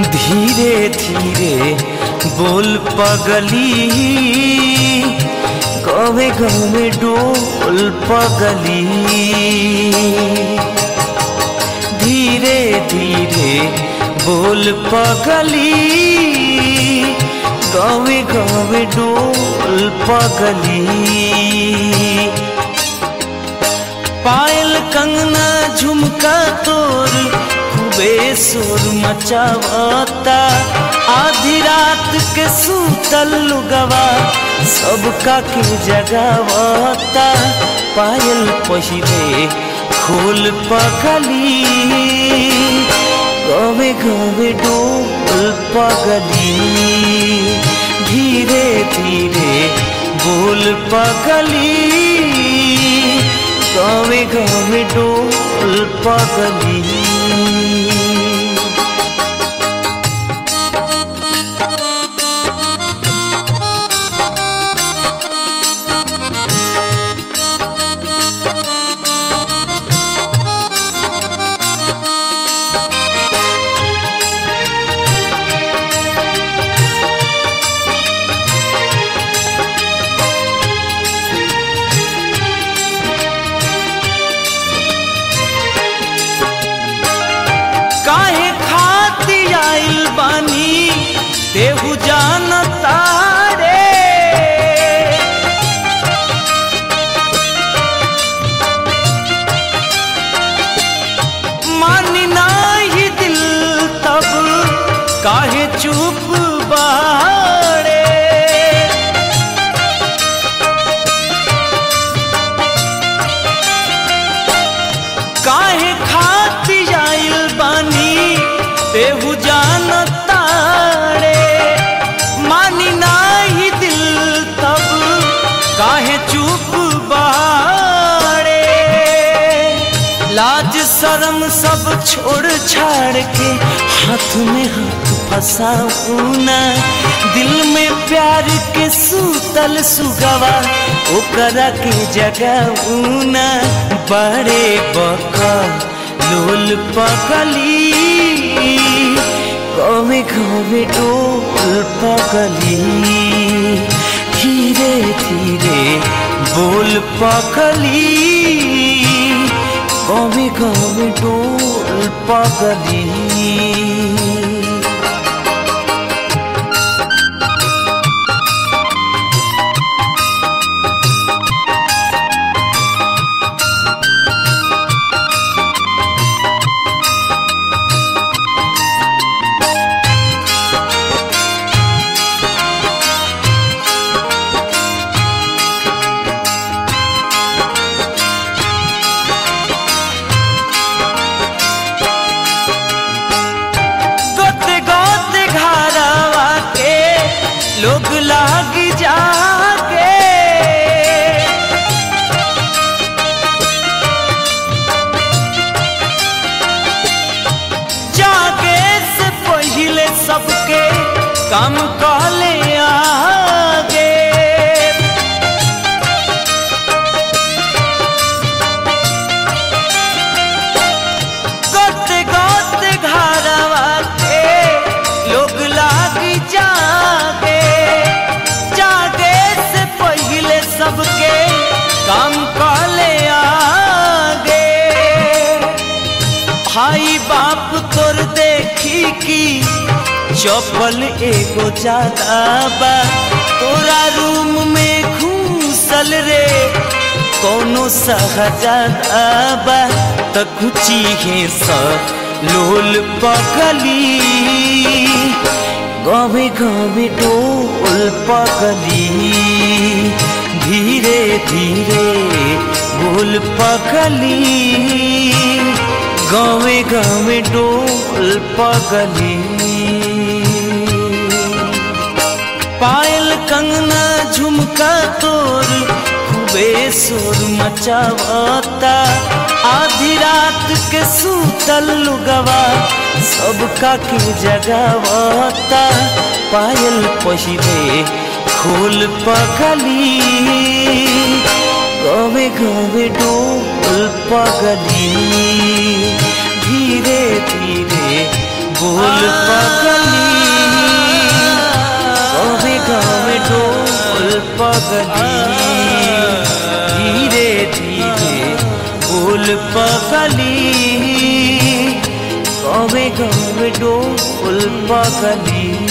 धीरे धीरे बोल पगली गवे गवे डोल पगली धीरे धीरे बोल पगली गवे गवे डोल पगली पायल कंगना झुमका तोर खूबे शोर मचावता आधी रात के सूतल लुगवा सबका के जगावता पायल पहिले खोल पगली गवे गवे डोल पगली धीरे धीरे बोल पगली गावे गावे डोल पगली काहे खाती आइल बानी देहु जानता रे मानी नाही दिल तब काहे चुप बाड़े काहे खाती आइल बानी तेहु जानता रे मानी नाही दिल तब काहे चुप बाड़े लाज शर्म सब छोड़ छाड़ के हाथ में हाथ फंसाऊना दिल में प्यार के सूतल सुगवा ओकरा के जगाऊना बड़े बका लोल पकली कवे कवे डोल पकली धीरे धीरे बोल पकली कवे कवे डोल पकली गोते गोते घरवा के लोग लाग जाके जागे से पहले सबके काम कहले आगे गोते गोते घरवा के लोग लाग जागे जागे से पहले सबके काम कहले आगे भाई बाप तोर देखी की चपल एगो ज्यादा बा तोरा रूम में घूसल रे कोनो सहजादा बा त कुची है स लोल पगली गवे गवे डोल पगली धीरे धीरे बोल पगली गवे गवे डोल पगली पायल कंगना झुमका तोर खूबे शोर मचावता आधी रात के सूतल लुगवा सबका के जगावता पायल पहिले खोल पगली गवे गवे डोल पगली धीरे धीरे बोल पगली कहे गावे डोल पगली धीरे धीरे बोल पगली कहे गावे डोल पगली